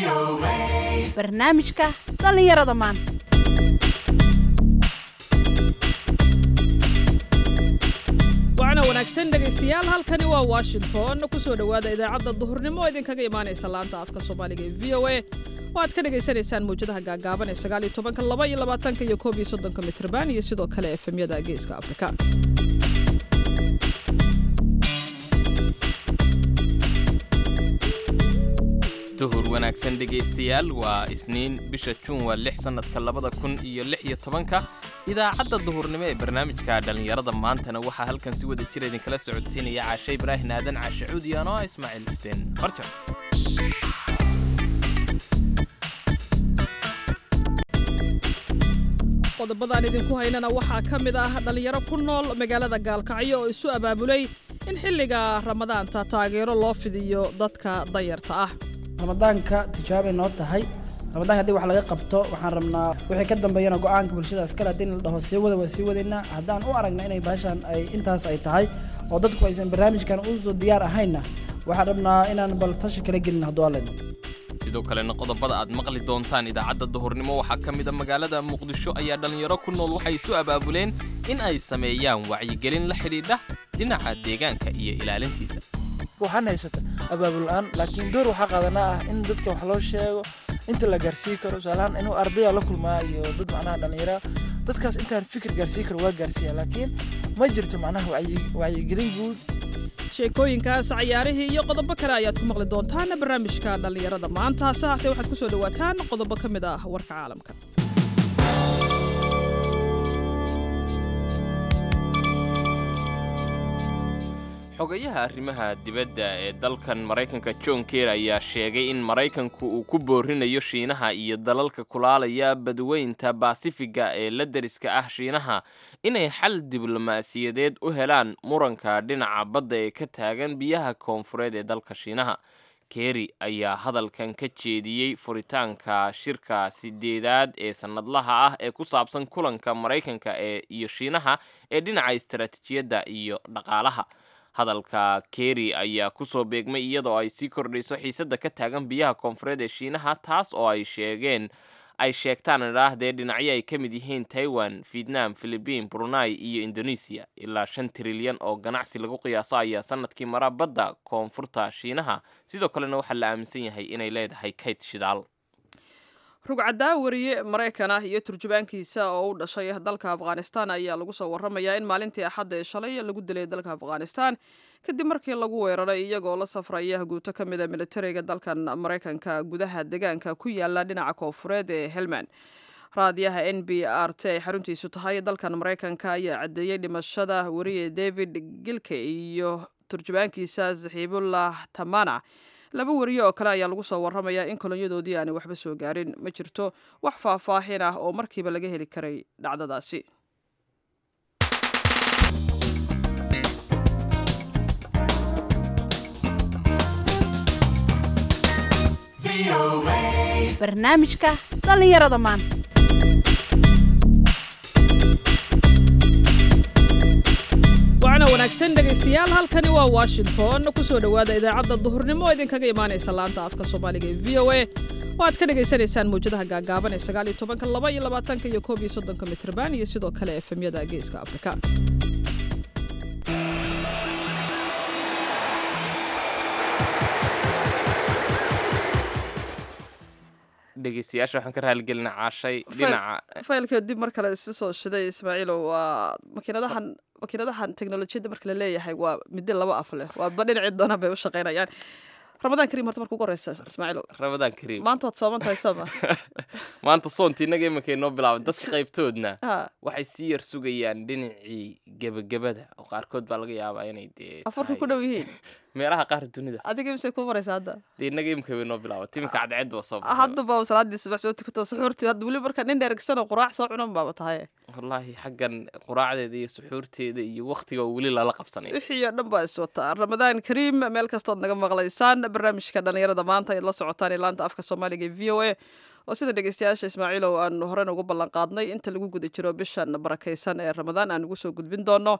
barnaamijka dhallinyarada maanta wacna wanaagsan dhegaystayaal halkani waa washington ku soo dhowaada idaacadda duhurnimo oo idinkaga imaanaysa laanta afka soomaaliga ee v o a oo aad ka dhagaysanaysaan mawjadaha gaagaaban ee sagaal iyo tobanka laba iyo labaatanka iyo koob iyo soddonka mitrban iyo sidoo kale efemyada geeska afrika duhur wanaagsan dhegaystayaal waa isniin bisha juun waa lix sannadka labada kun iyo lix iyo tobanka idaacadda duhurnimo ee barnaamijka dhallinyarada maantana waxaa halkan si wada jira idinkala socodsiinaya caashe ibraahin aadan caashe cuudi ano ah ismaaciil xuseen farjar qodobadaan idinku haynana waxaa ka mid ah dhallinyaro ku nool magaalada gaalkacyo oo isu abaabulay in xilliga ramadaanta taageero loo fidiyo dadka danyarta ah ramadaanka tijaabay noo tahay ramadaanka haddii wax laga qabto waxaan rabnaa wixii ka dambeeyana go-aanka bulshada askale haddii la dhaho sii wada waa sii wadaynaa haddaan u aragna inay baashaan ay intaas ay tahay oo dadku aysan barnaamijkan usoo diyaar ahaynna waxaan rabnaa inaan bal tashi kala gelin hadduu allayno sidoo kalena qodobada aad maqli doontaan idaacadda duhurnimo waxaa ka mida magaalada muqdisho ayaa dhallinyaro ku nool waxay isu abaabuleen in ay sameeyaan wacyigelin la xidhiidha dhinaca deegaanka iyo ilaalintiisa waxaan haysata abaabul la-aan laakiin door waxaa qaadanaa ah in dadka wax loo sheego inta la gaarsii karo tusaalahaan inuu ardaya la kulmaa iyo dad macnaha dhallinyara dadkaas intaan fikir gaarsii karo waa gaarsiiya laakiin ma jirto macnaha wacyi- wacyigelin guud sheekooyinkaas cayaarihii iyo qodobo kale ayaad ku maqli doontaan barnaamijka dhallinyarada maanta hase haatee waxaad ku soo dhowaataan qodobo ka mid ah warka caalamka xogayaha arrimaha dibadda ee dalkan maraykanka john ker ayaa sheegay in maraykanku uu ku boorinayo shiinaha iyo dalalka kulaalaya badweynta baasifiga ee la deriska ah shiinaha inay xal diblomaasiyadeed u helaan muranka dhinaca badda ee ka taagan biyaha koonfureed ee dalka shiinaha keri ayaa hadalkan ka jeediyey furitaanka shirka sideedaad ee sannadlaha ah ee ku saabsan kulanka maraykanka ee iyo shiinaha ee dhinaca istaraatiijiyadda iyo dhaqaalaha hadalka keri ayaa kusoo beegmay iyadoo ay sii kordhayso xiisadda ka taagan biyaha koonfureed ee shiinaha taas oo ay sheegeen ay sheegtaan idhaahdee dhinacyo ay ka mid yihiin taiwan vietnam philibiin brunei iyo indonesia ilaa shan trilyan oo ganacsi lagu qiyaaso ayaa sanadkii mara badda koonfurta shiinaha sidoo kalena waxaa la aaminsan yahay inay leedahay kayd shidaal rugcadaa wariye maraykan ah iyo turjubaankiisa oo u dhashay dalka afghanistan ayaa lagu soo waramayaa in maalintii axadda ee shalay lagu dilay dalka afghanistan kadib markii lagu weeraray iyagoo la safraya guuto ka mida militariga dalkan maraykanka gudaha deegaanka ku yaala dhinaca koonfureed ee helmand raadiyaha n b r t ay xaruntiisu tahay dalkan maraykanka ayaa caddeeyey dhimashada wariye david gilke iyo turjubaankiisa saxiibullah tamana laba wariye oo kale ayaa lagu soo waramayaa in kolonyadoodii aanay waxba soo gaarin ma jirto wax faahfaahin ah oo markiiba laga heli karay dhacdadaasi barnaamijka dhallinyarada maanta wacna wanaagsan dhegaystayaal halkani waa washington ku soo dhowaada idaacadda duhurnimo oo idinkaga imaanaysa laanta afka soomaaliga ee v o a oo aad ka dhagaysanaysaan mawjadaha gaagaaban ee sagaal iyo tobanka laba iyo labaatanka iyo koob iyo soddonka mitrban iyo sidoo kale efemyada geeska afrika dhegeystayaasha waxaan ka raaligelinaa caashay dhinaca faylka dib mar kale isu soo shiday ismaaciilow waa makiinadahan makiinadahan teknolojiyadda marka la leeyahay waa middo laba af leh waaba dhinacii doonaan bay u shaqaynayaan ramadaan kariim horta marka ugu horeysa ismaaciilow rabadaan kariim maanta waad sooman tahay sooma maanta soonti innaga imankay noo bilaaban dadka qaybtoodna ha waxay sii yar sugayaan dhinacii gebagabada oo qaarkood baa laga yaabaa inay dee afarka tahay ku dhow yihiin meelaha qaar dunida adiga mise kuu maraysa hadda dee innaga imika bay noo bilaaban timinka cadceed waa soo baxay hadda baa salaadii subax soo tukato suxuurtii hadda weli marka nin dheregsanoo quraac soo cunan baaba tahay wallaahi xaggan quraacdeeda iyo suxuurteeda iyo waktiga oo weli lala qabsanay wixii oo dhan baa is wataa ramadaan kariim meel kastood naga maqlaysaan barnaamijka dhallinyarada maanta ayaad la socotaan ee laanta afka soomaaliga ee v o a oo sida dhegeystayaasha ismaaciilow aan horena ugu ballan qaadnay inta lagu guda jiro bishan barakaysan ee ramadaan aan ugu soo gudbin doono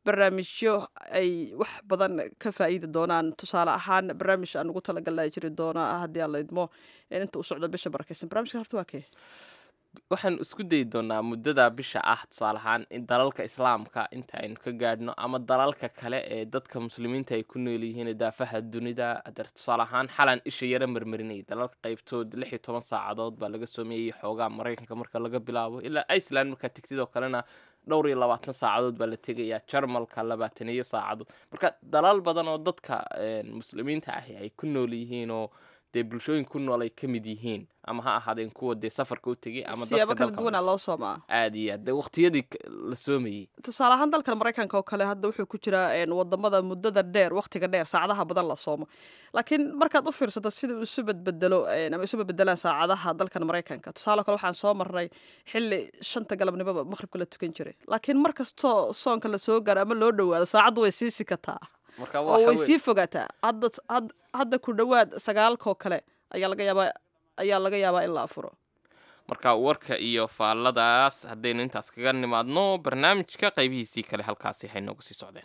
barnaamijyo ay wax badan ka faa'iidi doonaan tusaale ahaan barnaamij aan ugu talagalnaa jiri doona haddii aan la idmo inta u socdo bisha barakeysan barnamijka horta waa kee waxaan isku dayi doonaa muddada bisha ah tusaale ahaan in dalalka islaamka inta aynu ka gaadhno ama dalalka kale ee dadka muslimiinta ay ku nool yihiin daafaha dunida hadda tusaale ahaan xalan isha yara marmarinayay dalalka qaybtood lix iyo toban saacadood baa laga soomeeyey xoogaa maraykanka marka laga bilaabo ilaa iceland markaa tegtid oo kalena dhowr iyo labaatan saacadood baa la tegayaa jarmalka labaatan iyo saacadood marka dalal badan oo dadka muslimiinta ahi ay ku nool yihiin oo dee bulshooyin ku nool ay ka mid yihiin ama ha ahaadeen kuwa dee safarka u tegay ama siyaabo dadka kala duwanaa loo soomaa aad iyo aad dee waqtiyadii k- la soomayey tusaale ahaan dalkan maraykanka oo kale hadda wuxuu ku jiraa een, wadamada muddada dheer waqtiga dheer saacadaha badan la soomo laakiin markaad u fiirsato sida uu isu bedbedelo een, ama isu bedbedelaan saacadaha dalkan maraykanka tusaale kale waxaan soo marnay xili shanta galabnimoba maqribka la tukan jiray laakiin mar kastoo soonka la soo gaaro ama loo dhowaado saacaddu way sii sikataa marka oo waxa way weye- sii fogaataa hadda had- hadda ku dhowaad sagaalkoo kale ayaa laga yaabaa ayaa laga yaabaa in la afuro marka warka iyo faalladaas haddaynu intaas kaga nimaadno barnaamijka qaybihiisii kale halkaasi hay nooga sii socdeen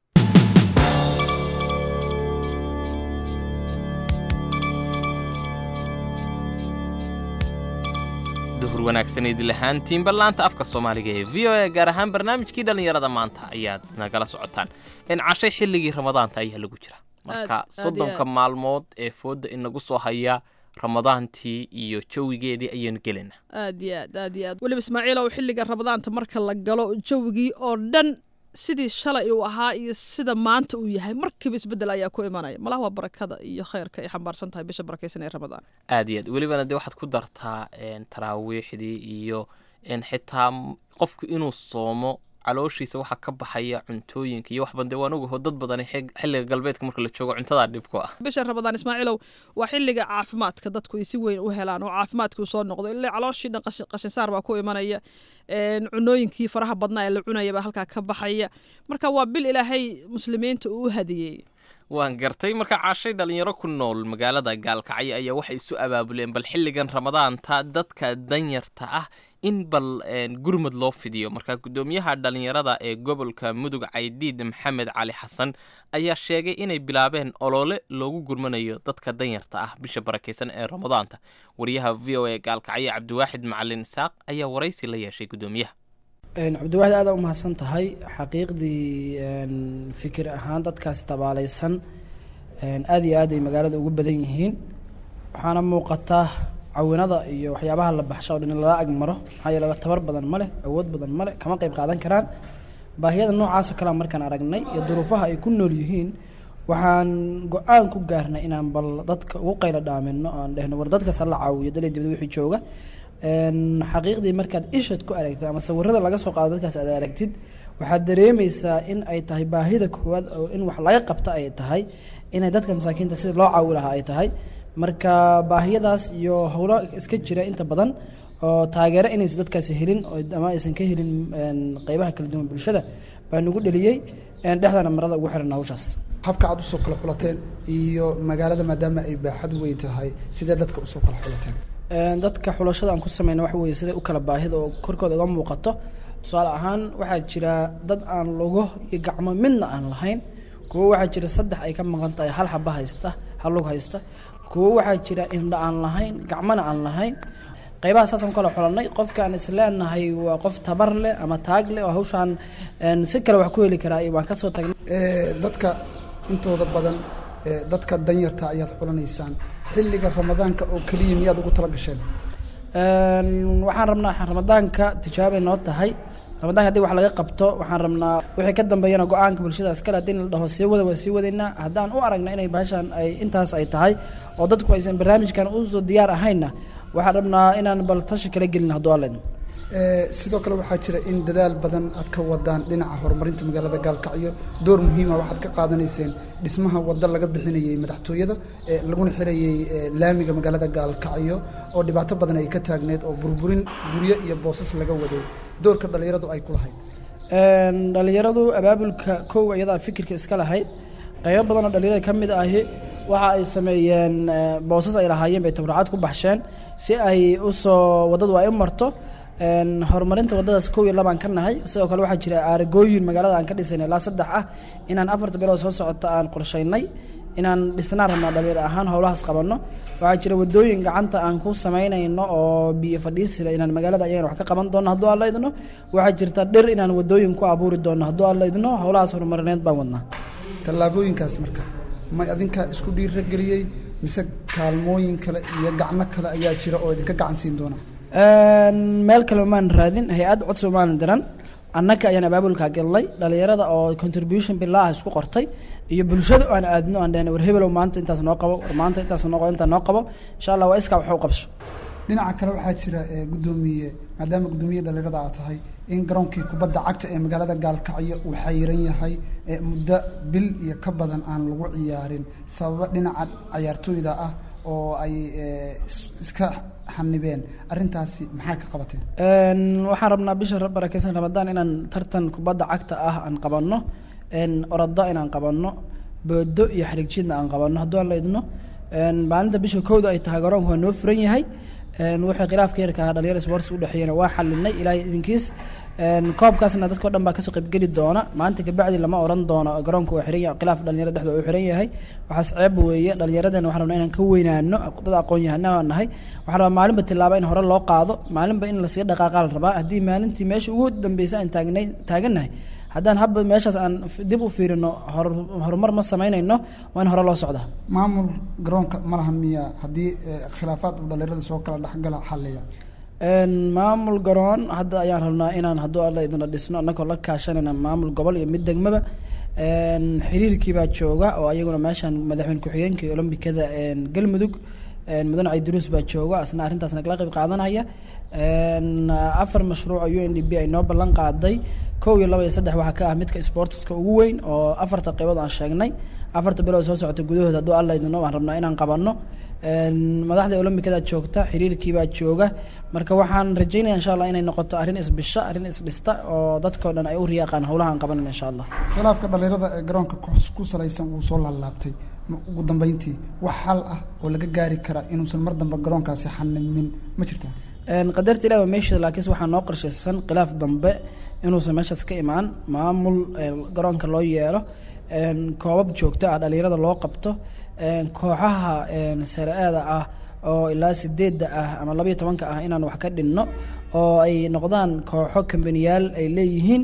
duhur wanaagsaneyd lahaantiinba laanta afka soomaaliga ee v o a gaar ahaan barnaamijkii dhallinyarada maanta ayaad nagala socotaan in cashay xilligii ramadaanta ayaa lagu jira marka aad iyo soddonka aad. maalmood ee fooda inagu soo haya ramadaantii iyo jawigeedii ayaynu gelaynaa aad iyo aad aad iyo aad weliba ismaaciilow xilliga ramadaanta marka la galo jawigii oo dhan sidii shalay uu ahaa iyo sida maanta uu yahay markiiba isbedel ayaa ku imanaya malaha waa barakada iyo khayrka ay xambaarsan tahay bisha barakaysan ee ramadaan aad iyo aad welibana dee waxaad ku dartaa een, taraawiixdii iyo een, xitaa m- qofku inuu soomo calooshiisa waxaa ka baxaya cuntooyinka iyo waxban dee waan ogaho dad badani xig- xilliga galbeedka marka la joogo cuntadaa dhib ku ah bisha ramadaan ismaaciilow waa xilliga caafimaadka dadku ay si weyn u helaan oo caafimaadkii soo noqdo ilaa calooshii dhan qashin- qashinsaar baa ku imanaya een, cunooyinkii faraha badnaa ee la cunaya baa halkaa ka baxaya marka waa bil ilaahay muslimiinta uu u hadiyey waan gartay marka caashay dhalinyaro ku nool magaalada gaalkacyo ayaa waxay isu abaabuleen bal xilligan ramadaanta dadka danyarta ah in bal een, gurmad loo fidiyo marka guddoomiyaha dhalinyarada ee gobolka mudug caydiid maxamed cali xasan ayaa sheegay inay bilaabeen olole loogu gurmanayo dadka danyarta ah bisha barakaysan ee ramadaanta wariyaha v o a gaalkacyo cabdiwaaxid macalin isaaq ayaa waraysi la yeeshay guddoomiyaha Een, cabdiwaxid aada u mahadsan tahay xaqiiqdii een, fikir ahaan dadkaasi tabaalaysan een, aad iyo aad ay magaalada ugu badan yihiin waxaana muuqata cawinada iyo waxyaabaha la baxsha oo dhan in lala ag maro maxaa yeele tabar badan ma leh awood badan ma leh kama qayb qaadan karaan baahiyada noocaasoo kalea markaan aragnay iyo duruufaha ay ku nool yihiin waxaan go-aan ku gaarnay inaan bal dadka ugu qaylo dhaamino aan dhehno war dadkaas hala caawiyo dalay dibada wixii jooga Een, xaqiiqdii markaad ishad ku aragtid ama sawirada laga soo qaado dadkaas aad aragtid waxaad dareemeysaa in ay tahay baahida koowaad oo in wax laga qabta ay tahay inay dadka masaakiinta sida loo caawi lahaa ay tahay marka baahiyadaas iyo howlo iska jira inta badan oo taageero inaysan dadkaasi helin oo ama aysan ka helin een, qeybaha kala duwan bulshada baa nagu dheliyey een, dhexdana marada ugu xiran hawshaas habka aad usoo kala xulateen iyo magaalada maadaama ay baaxad weyn tahay sidee dadka usoo kala xulateen Een, dadka xulashada aan ku sameyna waxa weeye siday u kala baahida oo korkooda uga muuqato tusaale ahaan waxaa jira dad aan lugo iyo gacmo midna aan lahayn kuwo waxaa jira saddex ay ka maqan tahay hal xaba haysta hal lug haysta kuwo waxaa jira indha aan lahayn gacmona aan lahayn qaybaha saasaan ku kala xulanay qofka aan isleenahay waa qof tabar leh ama taag leh oo hawshaan een, si kale wax ku heli karaa iyo waan ka soo tagnay Ee, dadka intooda badan ee, dadka danyarta ayaad xulanaysaan xilliga ramadaanka oo keliya miyaad ugu tala gasheen Een, waxaan rabnaa ramadaanka tijaabay noo tahay ramadaanka haddii wax laga qabto waxaan rabnaa wixii ka dambeeyana go-aanka bulshada iskale haddii la dhaho sii wada waa sii wadaynaa haddaan u aragna inay baashaan ay intaas ay tahay oo dadku aysan barnaamijkan usoo diyaar ahaynna waxaan rabnaa inaan bal tashi kala gelin hadduu alla idmo Ee, sidoo kale waxaa jira in dadaal badan aad ka wadaan dhinaca horumarinta magaalada gaalkacyo door muhiima waxaad ka qaadanayseen dhismaha waddo laga bixinayey madaxtooyada ee laguna xirayey ee, laamiga magaalada gaalkacyo oo dhibaato badan ay ka taagneed oo burburin guryo iyo boosas laga waday doorka dhallinyaradu ay ku lahayd Een, dhalinyaradu abaabulka kow iyadaa fikirka iska lahayd qaybo badan oo dhalinyarada ka mid ahi waxa ay sameeyeen eh, boosas ay lahaayeen bay tabracaad ku baxsheen si ay usoo waddadu ay u marto Een, horumarinta wadadaas kow iyo labaan ka nahay sidoo kale waxaa jira aaragooyin magaalada aan ka dhisaynay ilaa saddex ah inaan afarta bilood soo socota aan qorshaynay inaan dhisnaan rabnaa dhalinyaro ahaan howlahaas qabanno waxaa jira wadooyin gacanta aan ku samaynayno oo biyo fadhiisila inaan magaalada ayagana wax ka qaban doono hadduu alla idno waxaa jirta dhir inaan wadooyin ku abuuri doono hadduu alla idno howlahaas horumarineed baan wadnaa tallaabooyinkaas marka may adinkaa isku dhiirageliyey mise kaalmooyin kale iyo gacno kale ayaa jira oo idinka gacan siin doona Een, meel kale maan raadin hay-ad codsi maan diran annaka ayaan abaabulkaa galnay dhalinyarada oo contribution bilaa ah isku qortay iyo bulshada aan aadno aan dhahna war hebelow maanta intaas noo qabo war maanta intaas noo qabo intaa noo qabo insha allah waa iskaa wax u qabso dhinaca kale waxaa jira ee, guddoomiye maadaama guddoomiye dhalinyarada aad tahay in garoonkii kubadda cagta ee magaalada gaalkacyo uu xayiran yahay ee muddo bil iyo ka badan aan lagu ciyaarin sababa dhinaca cayaartooyda ah oo ay ee, is- iska xanibeen arrintaasi maxaa ka qabateen Een, waxaan rabnaa bisha barakeysan ramadaan inaan tartan kubadda cagta ah aan qabanno een, orodo inaan qabanno boodo iyo xarigjidna aan qabanno hadduu aan la idno Een, maalinta bisha kowda ay tahay garoonka waa noo furan yahay Een, wixii khilaafka yarka ahaa dhalinyaro sports u dhexeeyana waa xalinay ilaahay idinkiis Een, koobkaasna dadka o dhan baa kasoo qaybgeli doona maanta kabacdi lama oran doono garoonka waa xiran yahay khilaaf dhalinyaro dhexdooda uu xiran yahay waxaas ceeb weeye dhalinyaradana waxaan rabnaa inaan ka weynaano dad aqoon yahana aan nahay waxaan rabaa maalinba tilaabo in hore loo qaado maalinba in lasii dhaqaaqaa la rabaa haddii maalintii meesha ugu dambeysay aan taagnay taagannahay haddaan habba meeshaas aan f- dib u fiirino hor- horumar ma samaynayno waa in hore loo socdaa maamul garoonka ma lahan miya haddii ee, khilaafaad uu dhalinyarada soo kala dhexgala xalliya Een, maamul garoon hadda ayaan rabnaa inaan hadduu alla idina dhisno annagoo la kaashanayna maamul gobol iyo mid degmaba Een, xiriirkii baa jooga oo ayaguna meeshaan madaxweyne ku-xigeenka iyo olombikada een, galmudug een, mudane caydiruus baa jooga asna arrintaas nagala qayb qaadanaya Een, afar mashruuc oo u n d b ay noo ballan qaaday kow iyo laba iyo saddex waxaa ka ah midka sportska ugu weyn oo afarta qaybood aan sheegnay afarta bilood soo socota gudahooda hadduu alla idino waan rabnaa inaan qabanno Een, madaxda olombikada joogta xiriirkii baa jooga marka waxaan rajeynaya insha allah inay noqoto arrin isbisha arrin isdhista oo dadkao dhan ay u riyaaqaan howlaha aan qabanan insha allah khilaafka dhalinyarada ee garoonka ku- ku salaysan wuu soo laalaabtay Ma- ugu dambeyntii wax xal ah oo laga gaari kara inuusan mar dambe garoonkaasi xanimin ma jirtaa Een, qadarta ilahi waa meesha laakiinse waxaa noo qorshaysan khilaaf dambe inuusan meeshaas ka imaan maamul een, garoonka loo yeelo een, koobab joogto ah dhalinyarada loo qabto een, kooxaha een, sare-aada ah oo ilaa sideedda ah ama labaiyo tobanka ah inaan wax ka dhinno oo ay noqdaan kooxo kambaniyaal ay leeyihiin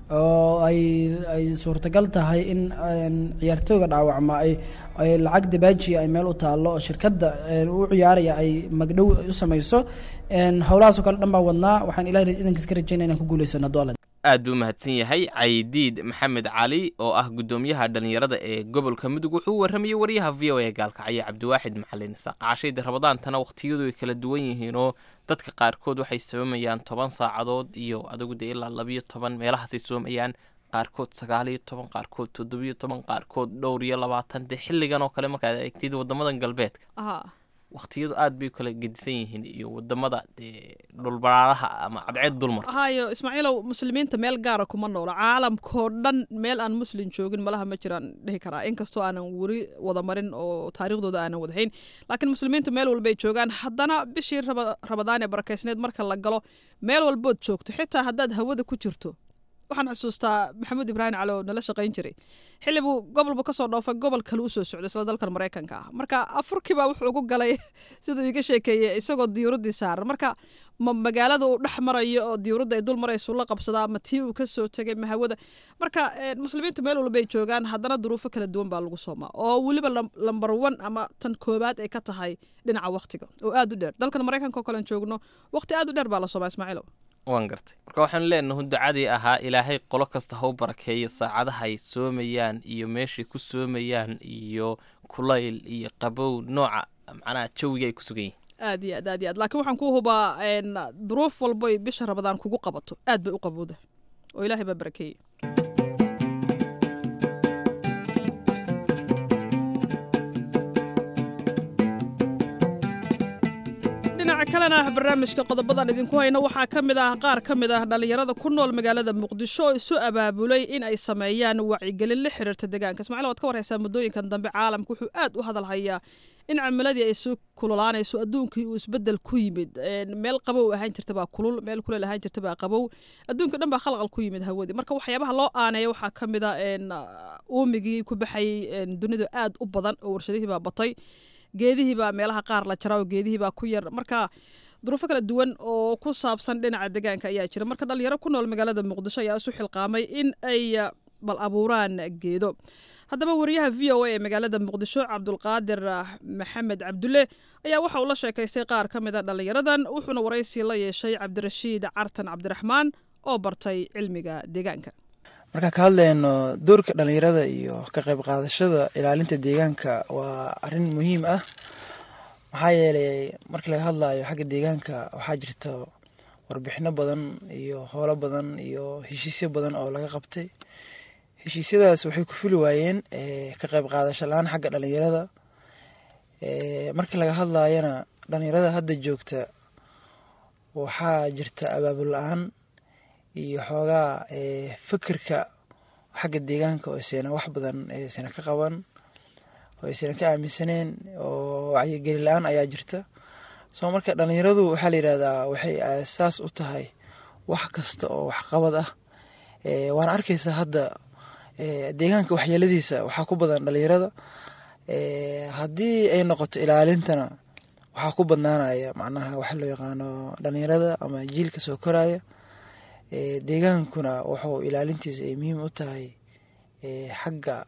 oo ay ay suurtagal tahay in een, ciyaartooyga dhaawacma ay ay lacag dabaajiya ay meel u taallo oo shirkadda een, u ciyaaraya ay magdhow u samayso een, howlahaas oo kale dhan baa wadnaa waxaan ilahay idankiis ka rajeynaya inaan ku guuleysano hadduu alla aad buu mahadsan yahay caydiid maxamed cali oo ah guddoomiyaha dhalinyarada ee gobolka mudug wuxuu u warramayey wariyaha v o a gaalkacyo cabdiwaaxid maxalin saaqaashayda rabadaantana waqtiyadu ay kala duwan yihiinoo dadka qaarkood waxay soomayaan toban saacadood iyo adigu dee ilaa labiyo toban meelahaasay soomayaan qaarkood sagaal iyo toban qaarkood toddobiyo toban qaarkood dhowr iyo labaatan dee xilligan oo kale markaad eegtid wadamadan galbeedka aha waqtiyadu aad bay u kala gedisan yihiin iyo wadamada dee dhulbaraaraha ama cadceed dulmarta hayo ismaaciilow muslimiinta meel gaara kuma noola caalamkoo dhan meel aan muslim joogin malaha ma jiraan dhihi karaa inkastoo aanan weli wada marin oo taariikhdooda aanan wadahayn laakiin muslimiinta meel walbay joogaan haddana bishii raba- rabadaan ee barakeysneed marka la galo meel walbood joogto xitaa haddaad hawada ku jirto waxaan xusuustaa maxamuud ibraahim cali oo nala shaqayn jiray xilli buu gobolbu kasoo dhoofay gobol kale usoo socday isla dalkan maraykanka ah marka afurkiibaa wuxuu ugu galay siduu iga sheekeeyey isagoo diyuuradii saaran marka ma magaalada uu dhex marayo oo diyuuradda ay dul marayso la qabsadaa ama tii uu kasoo tegay ma hawada marka eh, muslimiinta meel walbay joogaan haddana duruufo kala duwan baa lagu soomaa oo weliba lam- lambar one ama tan koobaad ay ka tahay dhinaca waqtiga oo aad u dheer dalkan maraykanka oo kalen joogno waqti aad u dheer baa la soomaa ismaaciilow waan gartay marka waxaan leenahay ducadii ahaa ilaahay qolo kasta ha u barakeeyo saacadaha ay soomayaan iyo meeshay ku soomayaan iyo kulayl iyo qabow nooca macnaha jawiga ay ku sugan yihiin aad iyo aad aad iyo aad laakiin waxaan ku hubaa een, duruuf walboy bisha rabadaan kugu qabato aad bay u qabowda oo ilaahay baa barakeeyey dhinaca kalena barnaamijka qodobadan idinku hayno waxaa ka mid ah qaar ka mid ah dhallinyarada ku nool magaalada muqdisho oo isu abaabulay in ay sameeyaan wacyigelin la xiriirta deegaanka ismaaciil waad ka warhaysaa muddooyinkan dambe caalamka wuxuu aad u hadalhayaa in cimiladii ay soo kululaanayso adduunkii uu isbedel ku yimid meel qabow ahaan jirta baa kulul meel kuleel ahaan jirta baa qabow adduunka dhan baa khalqal ku yimid hawadii marka waxyaabaha loo aaneeya waxaa ka mid a uumigii ku baxayay dunidu aad u badan oo warshadihii baa batay geedihii baa meelaha qaar la jaraa oo geedihii baa ku yar marka duruufo kala duwan oo ku saabsan dhinaca deegaanka ayaa jira marka dhalinyaro ku nool magaalada muqdisho ayaa isu xilqaamay in ay bal abuuraan geedo haddaba wariyaha v o a ee magaalada muqdisho cabdulqaadir maxamed cabdulle ayaa waxa uu la sheekaystay qaar ka mid a dhallinyaradan wuxuuna waraysi la yeeshay cabdirashiid cartan cabdiraxmaan oo bartay cilmiga deegaanka markaan ka hadlayno doorka dhalinyarada iyo ka qayb qaadashada ilaalinta deegaanka waa arrin muhiim ah maxaa yeelay markii laga hadlayo xagga deegaanka waxaa jirta warbixino badan iyo howlo badan iyo heshiisyo badan oo laga qabtay heshiisyadaas waxay ku fuli waayeen ka qayb qaadasho la-aan xagga dhalinyarada markii laga hadlayana dhalinyarada hadda joogta waxaa jirta abaabul la-aan iyo xoogaa fikirka xagga deegaanka oo isayna wax badan isayna ka qaban oo isayna ka aaminsaneen oo wacyigeli la-aan ayaa jirta soo marka dhalinyaradu waxaa la yidhahdaa waxay aasaas u tahay wax kasta oo waxqabad ah waana arkaysaa hadda deegaanka waxyeeladiisa waxaa ku badan dhalinyarada haddii ay noqoto ilaalintana waxaa ku badnaanaya macnaha waxa loo yaqaano dhalinyarada ama jiilka soo koraya deegaankuna wuxuu ilaalintiisa ay muhiim u tahay xagga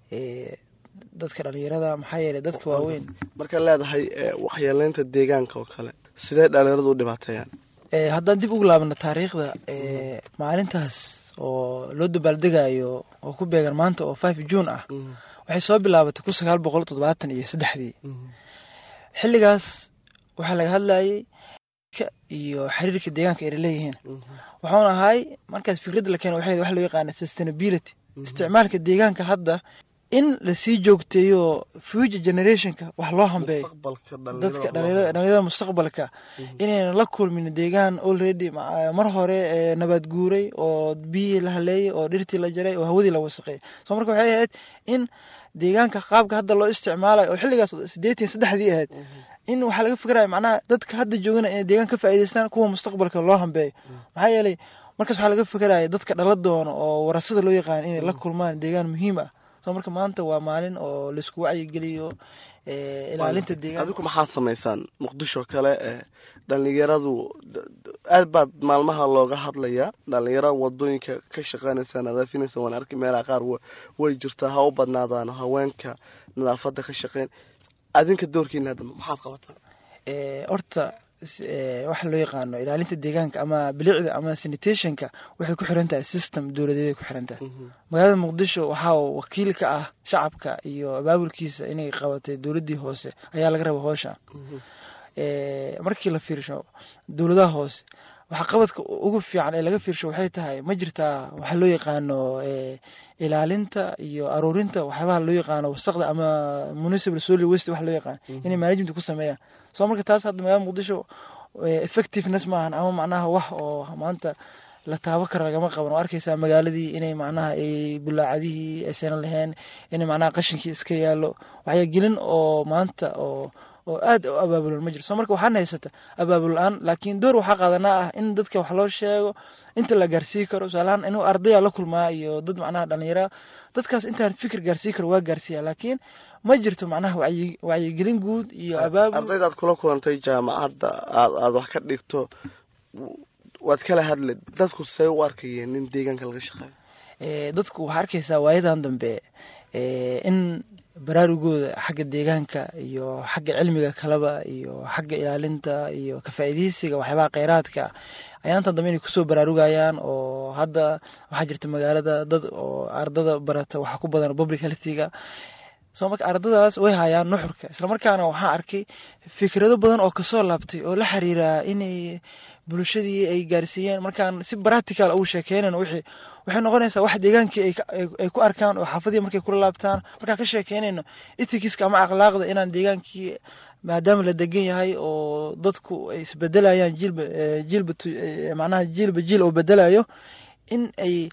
dadka dhalinyarada maxaa yeeley dadka waaweyn markaad leedahay waxyeeleynta deegaanka oo kale sidee dhalinyaradu u dhibaateeyaan haddaan dib ugu laabano taariikhda maalintaas oo loo dabaaldegayo oo ku beegan maanta oo five june ah waxay soo bilaabatay kun sagaal boqol toddobaatan iyo saddexdii xilligaas waxaa laga hadlayay iyo xiriirka deegaanka ay leeyihiin wuxuuna ahay markaas fikradda la keena waxay wax loo yaqaana sustainability isticmaalka deegaanka hadda in lasii joogteeyo future generationka wax loo hambeeyo dadka dhalinyarada mustaqbalka inaynan la kulmin deegaan already mar hore nabaad guuray oo biyihii la haleeyay oo dhirtii la jaray oo hawadii la wasaqeeyay soo marka waxay ahayd in deegaanka qaabka hadda loo isticmaalayo oo xilligaas sideetan saddexdii ahayd in waxaa laga fikiraya macnaha dadka hadda joogana inay deegaan ka faa'iidaystaan kuwa mustaqbalka loo hambeeyo maxaa yeelay markaas waxaa laga fikiraya dadka dhala doona oo warasada loo yaqaan inay la kulmaan deegaan muhiim ah soo marka maanta waa maalin oo laisku wacyigeliyo ilaalinta deegaan adigu maxaad samaysaan muqdisho kale dhalinyaradu aad baad maalmaha looga hadlayaa dhalinyaro wadooyinka ka shaqeynaysa nadaafinaysa waan arki meelaha qaar way jirtaa ha u badnaadaan haweenka nadaafada ka shaqeyn adinka doorkiina hadda maxaad qabataa horta waxa loo yaqaano ilaalinta deegaanka ama bilicda ama sanitationka waxay ku xiran tahay system dowladeeday ku xiran tahay magaalada muqdisho waxaa wakiil ka ah shacabka iyo abaabulkiisa inay qabatay dowladdii hoose ayaa laga raba hoosha markii la fiirsho dowladaha hoose waxa qabadka ugu fiican ee laga fiirsho waxay tahay ma jirtaa waxa loo yaqaano ilaalinta iyo aruurinta waxyaabaha loo yaqaano wasaqda ama municipal solid waste wax loo yaqaan inay management ku sameeyaan soo marka taas hadda magaalada muqdisho effectiveness maahan ama macnaha wax oo maanta la taabo kara lagama qaban oo arkaysaa magaaladii inay macnaha ay bulaacadihii aysan lahayn inay macnaha qashinkii iska yaalo waxyagelin oo maanta oo oo aad u abaabulan ma jiro soo marka waxaan haysata abaabul la-aan laakiin door waxaa qaadanaa ah in dadka wax loo sheego inta la gaarsii karo tusaalahaan inuu ardaya la kulmaa iyo dad macnaha dhalinyara dadkaas intaan fikir gaarsii karo waa gaarsiiya laakiin ma jirto macnaha wacyi wacyigelin guud iyo abaabul ardaydaad kula kulantay jaamacadda aad aad wax ka dhigto waad kala hadle dadku say u arkayeen in deegaanka laga shaqeeyo dadku waxaa arkaysaa waayadan dambe in baraarugooda xagga deegaanka iyo xagga cilmiga kaleba iyo xagga ilaalinta iyo kafaa'iidaysiga waxyaabaha kheyraadka ayaantan dambe inay kusoo baraarugayaan oo hadda waxaa jirta magaalada dad oo ardada barata waxaa ku badan public healthiga soo marka ardadaas way hayaan nuxurka islamarkaana waxaan arkay fikrado badan oo kasoo laabtay oo la xiriira inay bulshadii ay gaarsiiyeen markaan si practical ugu sheekeynan wixii waxay noqonaysaa wax deegaankii ay ku arkaan oo xaafadii markay kula laabtaan markaan ka sheekeynayno ethicska ama akhlaaqda inaan deegaankii maadaama la degan yahay oo dadku ay isbedelayaan jiilba jiilba macnaha jiilba jiil oo bedelayo in ay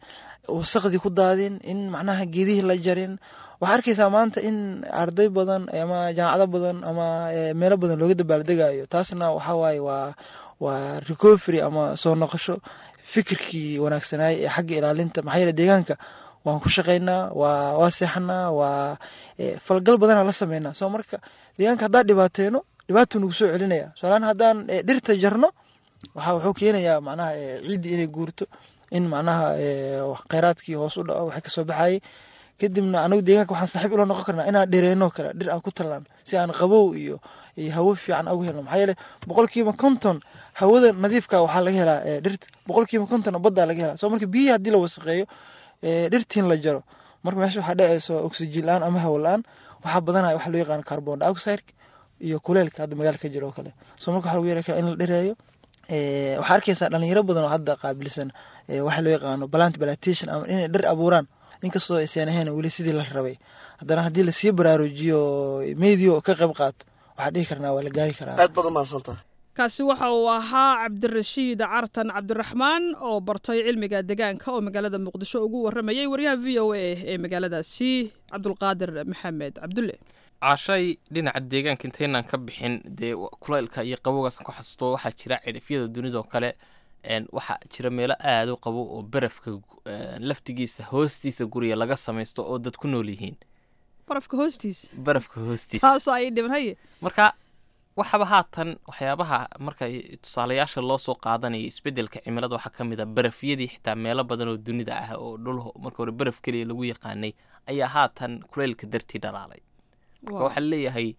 wasaqdii ku daadin in macnaha geedihii la jarin waxaa arkaysaa maanta in arday badan ama jaamacado badan ama meelo badan looga dabaaldegayo taasna waxaa waaye waa waa recovery ama soo noqosho fikirkii wanaagsanaay ee xagga ilaalinta maxaa yeele deegaanka waan ku shaqaynaa waa waa seexanaa waa falgal badana la sameynaa soo marka deegaanka haddaan dhibaateeno dhibaatuu nagu soo celinaya soalaan haddaan dhirta jarno waxa wuxuu keenayaa macnaha ciiddii inay guurto in macnaha kheyraadkii hoos u dhaco waxay kasoo baxayay kadibna anagu deegaanka waxaan saaxiib ula noqon karnaa inaan dhereeno kale dhir aan ku tallaan si aan qabow iyo iyo hawo fiican ugu helno maxaa yeele boqolkiiba konton hawada nadiifka waxaa laga helaa dhirta boqolkiiba konton baddaa laga helaa soo marka biyihii haddii la wasaqeeyo dhirtiin la jaro marka meesha waxaa dhacayso oxygen la-aan ama hawo la-aan waxaa badanaya waxa loo yaqaan carbon dioxide iyo kuleelka hadda magaalka ka jiro oo kale soo marka waxaa lagu yeeri karaa in la dhereeyo waxaa arkaysaa dhalinyaro badan oo hadda qaabilsan waxa loo yaqaano plant plantation ama inay dhir abuuraan inkastoo aysan ahayn weli sidii la rabay haddana haddii lasii baraarujiyo medio ka qayb qaato waxaa dhihi karnaa waa la gaari karaa aad baad umahadsantaha kaasi waxa uu ahaa cabdirashiid cartan cabdiraxmaan oo bartay cilmiga deegaanka oo magaalada muqdisho ugu waramayay waryaha v o a ee magaaladaasi cabdulqaadir maxamed cabdulle cashay dhinaca deegaanka intaynaan ka bixin dee kulaylka iyo qabowgaas ku xasuusto waxaa jira cidhifyada dunidao kale waxaa jira meelo aada u qabo oo barafka laftigiisa hoostiisa guriga laga samaysto oo dad ku nool yihiin barafka hoostiisa barafka hoostiisa taasoo ay dhiban haye marka waxaba haatan waxyaabaha marka tusaalayaasha loo soo qaadanaya isbedelka cimilada waxaa ka mid a barafyadii xitaa meelo badan oo dunida ah oo dhul marka hore baraf keliya lagu yaqaanay ayaa haatan kuleylka dartii dhalaalay marka waxaa leeyahay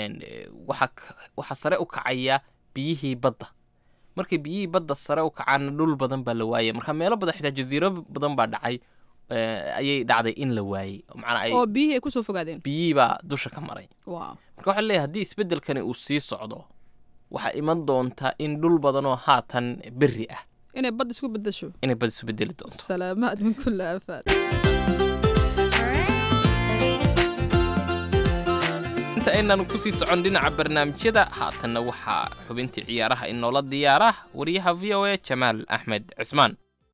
waxaa sare u kacaya biyihii badda markay biyihii badda sare u kacaana dhul badan baa la waayay marka meelo badan xitaa jaziiro badan baa dhacay ayay dhacday in la waayey oo biyihii ay kusoo fogaadeen biyihii baa dusha ka maray marka waxaa leeyahay haddii isbedelkani uu sii socdo waxaa iman doonta in dhul badanoo haatan berri ah inay bad isku bedesho inay bad isu bedeli doonto salaamaad min kulli aafaad inta aynan kusii socon dhinaca barnaamijyada haatanna waxaa xubintii ciyaaraha inoola diyaara wariyaha v o a jamaal axmed cismaan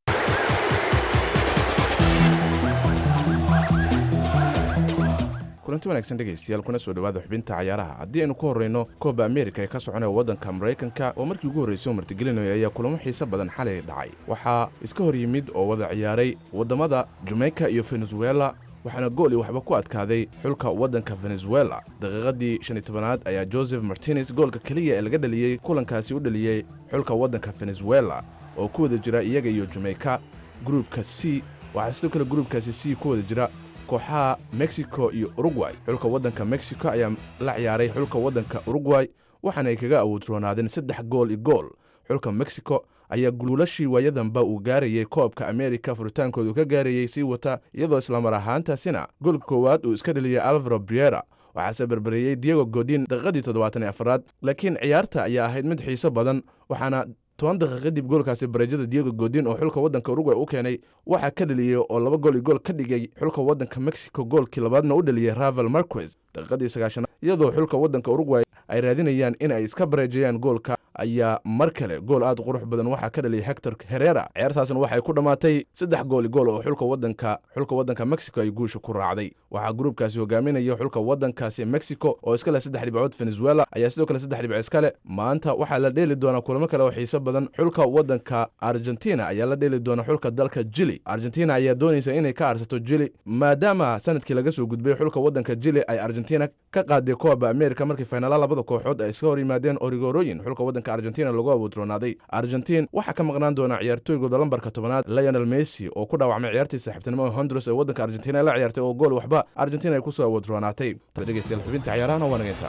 kulanti wanaagsan dhegaystayaal kuna soo dhowaada xubinta cayaaraha haddii aynu ku horrayno kooba ameerika ee ka soconaya waddanka maraykanka oo markii ugu horraysay oo martigelinaya ayaa kulamo xiise badan xalay dhacay waxaa iska hor yimid oo wada ciyaaray waddamada jamaica iyo venezuela waxaana gool i waxba ku adkaaday xulka waddanka venezuela daqiiqadii shan iyo tobanaad ayaa joseph martinez goolka keliya ee laga dhaliyey kulankaasi u dhaliyey xulka waddanka venezuela oo ku wada jira iyaga iyo jamaica gruubka c waxaa sidoo kale gruubkaasi c ku wada jira kooxaha mexico iyo urugway xulka waddanka mexico ayaa la ciyaaray xulka waddanka urugway waxaana ay kaga awoodroonaadeen saddex gool i gool xulka mexico ayaa guulashii waayadanba uu gaarayey koobka ameerika furitaankoodu ka gaarayey sii wata iyadoo islamar ahaantaasina goolka koowaad uu iska dheliyey alvaro briera waxaase berbereeyey diego godin daqiiqadii toddobaatan iyo afaraad laakiin ciyaarta ayaa ahayd mid xiiso badan waxaana toban daqiiq kadib goolkaasi bareejada diego godin oo xulka waddanka urugway u keenay waxaa ka dheliyey oo laba gool i gool ka dhigay xulka waddanka mexico goolkii labaadna u dheliyey ravel marquez daqiiqadii sagaashanaad iyadoo xulka waddanka urugway ay raadinayaan in ay iska bareejayaan goolka ayaa mar kale gool aad qurux badan waxaa ka dhaliyay hector herera ciyaartaasna waxay ku dhammaatay saddex gool i gool oo xulka waddanka xulka waddanka mexico ay guusha ku raacday waxaa gruubkaasi hogaaminaya xulka waddankaasi mexico oo iska leh saddex dhibcood venezuela ayaa sidoo kale saddex dhibco iska leh maanta waxaa la dheeli doonaa kulamo kale oo xiiso badan xulka waddanka argentina ayaa la dheeli doona xulka dalka jili argentina ayaa doonaysa inay ka aarsato jili maadaama sanadkii laga soo gudbay xulka waddanka jili ay argentina ka qaaday kooba america markii faynala labada kooxood ay iska hor yimaadeen origorooyin xulka waddanka argentina lagu awoodroonaaday argentiin waxaa ka maqnaan doona ciyaartooygooda lambarka tobanaad lionel messi oo ku dhaawacmay ciyaartii saaxiibtinimo honduras ee waddanka argentina ay la ciyaartay oo gool waxba argentina ay ku soo awoodroonaatay dhegeystayaal xubinta ciyaarahana waa nageyntaa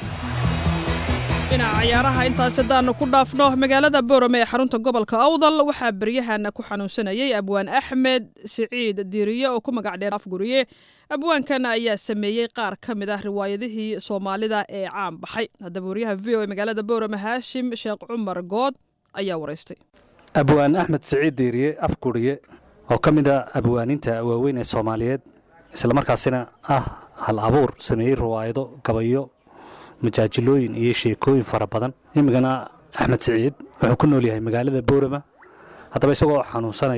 dhinaca ciyaaraha intaas haddaanu ku dhaafno magaalada boorame ee xarunta gobolka awdal waxaa beryahana ku xanuunsanayay abwaan axmed siciid diiriye oo ku magac dheer afguriye abwaankan ayaa sameeyey qaar ka mid ah riwaayadihii soomaalida ee caan baxay haddaba waryaha v o e magaalada boorame haashim sheekh cumar good ayaa waraystay abwaan axmed siciid diiriye afguriye oo ka mid a abwaaninta waaweyn ee soomaaliyeed islamarkaasina ah hal abuur sameeyey riwaayado gabayo majaajilooyin iyo sheekooyin fara badan imigana axmed siciid wuxuu ku nool yahay magaalada boorama haddaba isagoo xanuunsanaya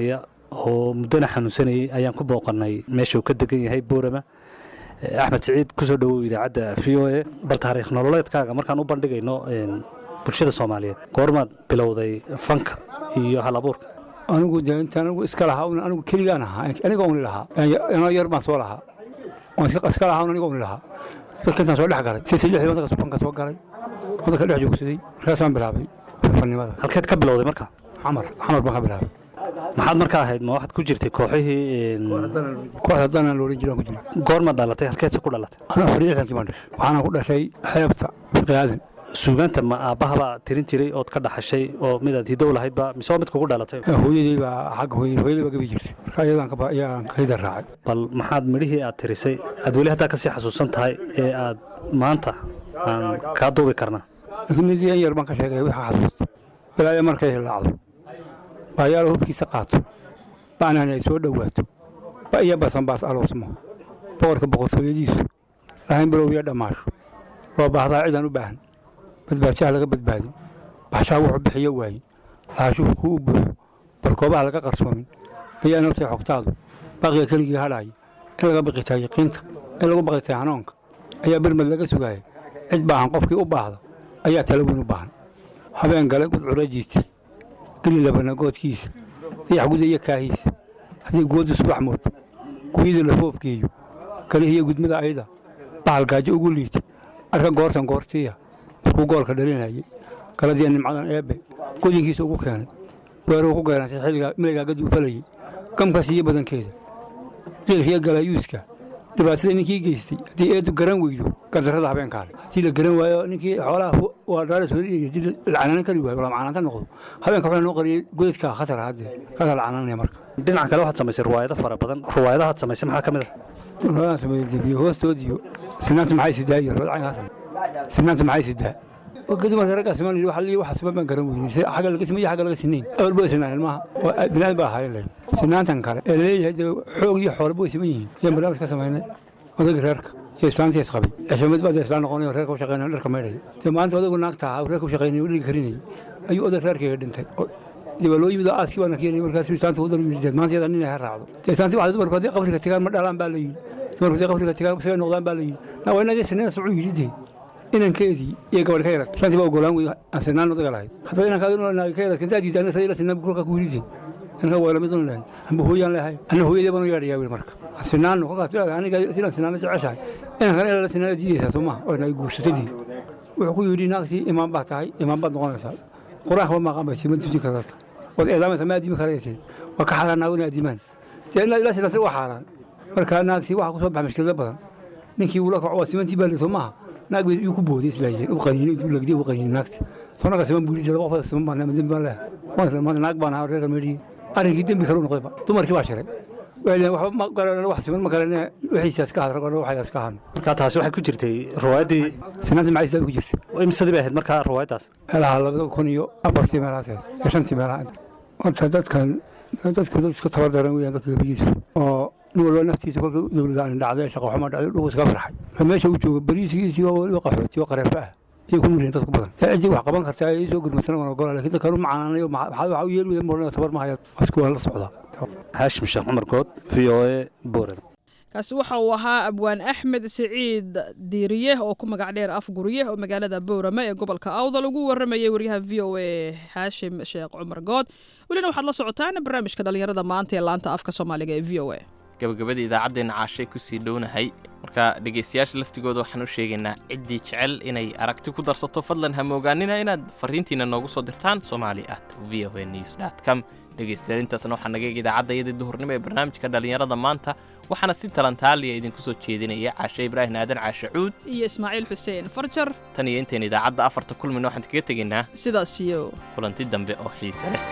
oo muddana xanuunsanayay ayaan ku booqannay meesha uu ka degan yahay boorama Eh, axmed siciid kusoo dhowow idaacadda v o a bal taariikh nololeedkaaga markaan u bandhigayno een, bulshada soomaaliyeed goormaad bilowday fanka iyo hal abuurka anigu de intaan anigu iska lahaa un anigu keligaan ahaa aniga uni lahaa anoo yar baan soo lahaa oon iska iska lahaa un aniga uni lahaa dadka intaan soo dhex galay sisa lixdii wadanka banka soo galay wadanka dhex joogsaday markaasaan bilaabay fanimada halkeed ka bilowday marka xamar xamar baan ka bilaabay maxaad markaa ahayd ma waxaad ku jirtay kooxihii een, kooxda danaan loolan jiraan ku jira goormaad dhalatay halkeedse ku dhalatay anaa afar iyo lixdankii baan dhashay waxaana ku dhashay xeebta fiqi aadan suugaanta ma aabbahabaa tirin jiray ood ka dhaxashay oo midaad hidow lahaydba mise waa mid kugu dhalatay hooyadey baa xagga hooyadey hooyadey baa gabi jirtay marka iyadaan ka ba- ayaan kayda raacay bal maxaad midhihii aad tirisay aad weli haddaa kasii xasuusan tahay ee aad maanta aan kaa duubi karnaa laakiin mid yan yar baan ka sheegay waxa xasuusta balaayo markay hilaacdo baayaalo hubkiisa qaato bacnaan ay soo dhowaato ba iyo basanbaas aloosmo boqorka boqortooyadiisu lahayn bilowya dhammaasho loo baahdaa cidaan u baahan badbaadsaha laga badbaadin baxshaha wuxuu bixiyo waaye lahaashuhu kuu u buuxo barkoobaha laga qarsoomin mayaa nabtay xogtaadu baaqiga keligii hadhaaya in laga biqitaa yaqiinta in lagu baqitaa hanuunka ayaa bermad laga sugaaya cid baahan qofkii u baahda ayaa tala weyn u baahan habeen gale gudcurajiisa geli labanagoodkiisa dayax gudaya kaahiisa haddii goodu subax mood guyada la foobkeeyo kalihiyo gudmada ayda bahal gaajo ugu liita arka goortan goortiya markuu goolka dhalinayay galadiya nimcadan eebbe godinkiisa ugu keenay weeruu ku geenatay xilligaa milaygaa gaduu falayay gamka siiyo badankeeda ciilkiyo galayuuska dhibaatada ninkii geystay haddii eedu garan weydo gardarrada habeenkaale haddii la garan waayo ninkii xoolaha waa dhaaras hori haddii la canaanan kari waayo lamacanaanta noqdo habeenka waxaa noo qariyay godadka khatar haddee kaasaa la canaanaya marka dhinaca kale waxaad samaysay ruwaayado fara badan ruwaayadahaad samaysay maxaa ka mid ah ruwaayadaan sameeyey debiyo hoostoodiyo sinaanta maxay sidaa iyo ruwaayad caynkaas sinaanta maxay sidaa gadi marka raggaa siman yidhi waxa liyi waxa siman baan garan weynay si xagga laga simay xagga laga sinayn awal baa sinaan ilmaha binaad baa ahaayeen layn sinaantan kale ee leeyahay dee xoog iyo xoolaba way siman yihiin ayaan barnaamij ka samaynay odayga reerka iyo islaantii isqabay ceshamad baa dee islaan noqonay oo reerka u shaqeynay dharka maydhay dee maanta odaygu naagta ahaa reerka u shaqeynay dhiga karinayay ayuu oday reerkayga dhintay dee waa loo yimid oo aaskii baana keenay markaas islaanta wadan yidhi dee maanta yadaa nin ay ha raacdo dee islaantii waxay dumarku haddii qabriga tagaan ma dhalaan baa la yidhi dumarku haddii qabriga tagaan sabay noqdaan baa la yidhi naa waa inagii sinada socuu yidhi dee inankeedii iyo gabadh ka yarad shantii baa ogolaan wey aan sinaan odaga lahayd haddaba inankaagi nolanaagi ka yarad kantaa diida aniga sadila sinaan kulka ku yidhi inanka waa lamid un lahayd amba hooyaan lehay anna hooyadii baan u yeedhayaa wiil marka aan sinaanno kolkaas leedahay aniga sidaan sinaana jeceshahay inankana ilaa la sinaana diidaysaa soo maha oo inaga guursatadii wuxuu ku yidhi naagtii imaan baa tahay imaan baad noqonaysaa qur-aanka ma maqan baysi ma tujin karata waad eedaamaysaa ma addimi karaysid waa ka xaaraan naaguna addimaan dee ilaa ilaa sidaas waa xaaraan marka naagtii waxaa ku soo baxa mashkilada badan ninkii wuu la kaco waa simantii baa soo maaha naag bay iyu ku booday islaayeen u qaniinay intuu lagdiy u qaniinay naagta sonaga siman buu yidhi laba qof siman baan dembi baan leehay maanta naag baan ahaa reerka meedhiyey arrinkii dembi kale u noqdayba dumarkii baa shiray waxba ma garanan wax siman ma garanee wixiisaas ka hadra waxaas ka hadno marka taasi waxay ku jirtay ruwaayaddii sinaantii maxay sidaa ku jirtay imsadii bay ahayd markaa ruwaayaddaas meelaha labada kun iyo afartii meelahaas ahayd iyo shantii meelaha horta dadkan dadka dad isku tabardaran weeyaan dadka gabigiisu oo nin walba naftiisa kolka dowladda aan dhacday shaqo xumo dhacday dhugu iskaga farxay marka meesha uu joogo bariisigiisii waa weliba qaxooti oo qareefa ah ayay ku nulyihin dadku badan dee ciddii wax qaban kartaa ay soo gurmadsan waan ogola lakin dadkan u macaanaanayo maxaa waxa u yeeli weyda moodhan tabar ma haya asku waan la socdaa haashim sheekh cumar good v o a boren kaasi waxa uu ahaa abwaan axmed siciid diiriye oo ku magac dheer afgurye oo magaalada boorame ee gobolka awdal ugu waramayay waryaha v o a xaashim sheekh cumar good welina waxaad la socotaan barnaamijka dhallinyarada maanta ee laanta afka soomaaliga ee v o a gabagabada idaacaddeenna caashay kusii dhownahay marka dhegaystayaasha laftigooda waxaan u sheegaynaa ciddii jecel inay aragti ku darsato fadlan ha moogaanina inaad fariintiina noogu soo dirtaan somali at v o a news dot com dhegaystayaal intaasna waxaa naga eeg idaacadda iyadii duhurnimo ee barnaamijka dhallinyarada maanta waxaana si talantaaliya idinku soo jeedinaya caashe ibraahim aadan caashe cuud iyo ismaaciil xuseen farjar tan iyo intayn idaacadda afarta kulmina waxaan kaga tegaynaa sidaas iyo kulanti dambe oo xiise leh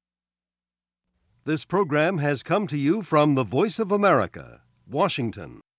This program has come to you from the Voice of America, Washington.